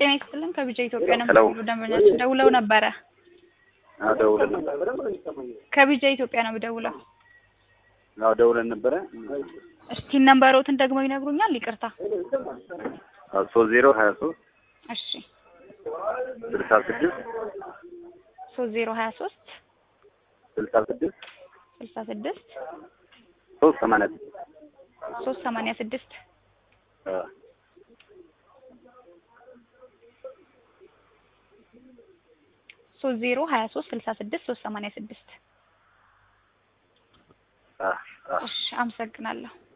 ጤና ይስጥልን ከቢጃ ኢትዮጵያ ነው ሄሎ። የምደውለው። ደንበኛችን ደውለው ነበረ። አዎ ደውለን ነበረ። ከቢጃ ኢትዮጵያ ነው የምደውለው። አዎ ደውለን ነበረ። እስቲ ነምበሮትን ደግሞ ይነግሩኛል? ይቅርታ። አዎ ሶስት ዜሮ ሀያ ሶስት እሺ ስልሳ ስድስት ሶስት ዜሮ ሀያ ሶስት ስልሳ ስድስት ስልሳ ስድስት ሶስት ሰማንያ ስድስት ሶስት ሰማንያ ስድስት አዎ ሶስት ዜሮ ሀያ ሶስት ስልሳ ስድስት ሶስት ሰማንያ ስድስት አዎ አዎ እሺ አመሰግናለሁ።